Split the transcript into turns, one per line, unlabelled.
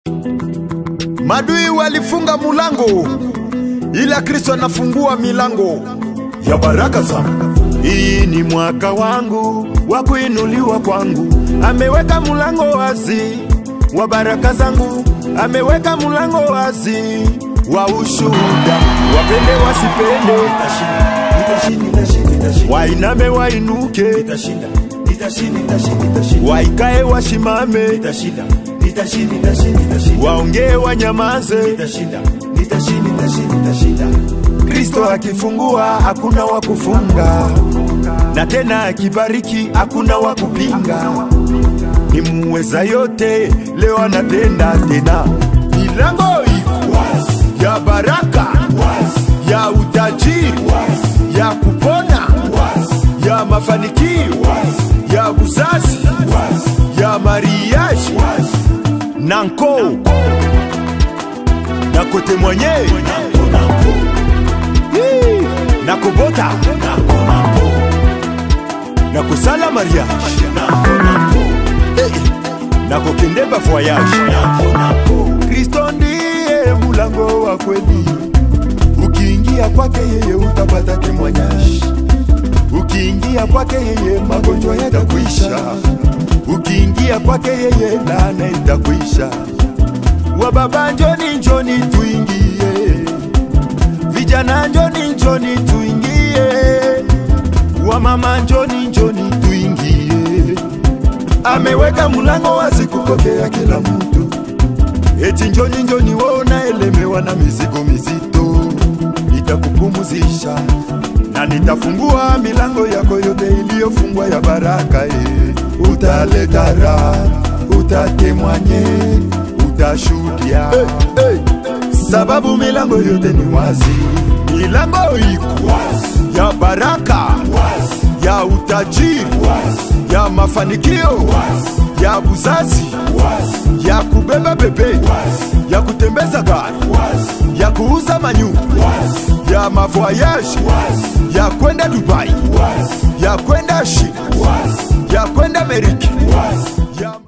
Madui walifunga mulango, ila Kristo anafungua milango ya baraka zangu. Hii ni mwaka wangu wa kuinuliwa kwangu, ameweka mulango wazi wa baraka zangu, ameweka mulango wazi wa ushuhuda. Wapende wasipende, wainame wainuke, waikae washimame, waongee wanyamaze. Kristo akifungua hakuna wa kufunga, na tena akibariki hakuna wa kupinga. Ni muweza yote, leo anatenda tena. Milango iko ya baraka, ya utajiri, ya kupona, ya mafanikio, ya uzazi, ya mariaji nanko na kote mwenye Hii, na kobota na kosala mariage Eh, na kokendeba voyage kristo ndiye mulango wa kweli ukiingia kwake yeye utapata temwanyashi ukiingia kwake yeye magonjwa yatakwisha ukiingia kwake yeye laana itakwisha wababa njoni njoni tuingie vijana njoni njoni tuingie wamama njoni njoni tuingie ameweka mulango wazi kupokea kila mtu eti njoni njoni wona elemewa na mizigo mizito nitakupumuzisha na nitafungua milango yako yote iliyofungwa ya baraka e. utaleta raha utatemwanye utashuhudia hey, hey. sababu milango yote ni wazi milango iko wazi ya baraka wazi ya utajiri wazi ya mafanikio wazi ya uzazi wazi ya kubeba bebe wazi ya kutembeza gari wazi ya kuuza manyumba wazi ya mavoyaji wazi ya kwenda Dubai wazi ya kwenda China wazi ya kwenda Amerika wazi ya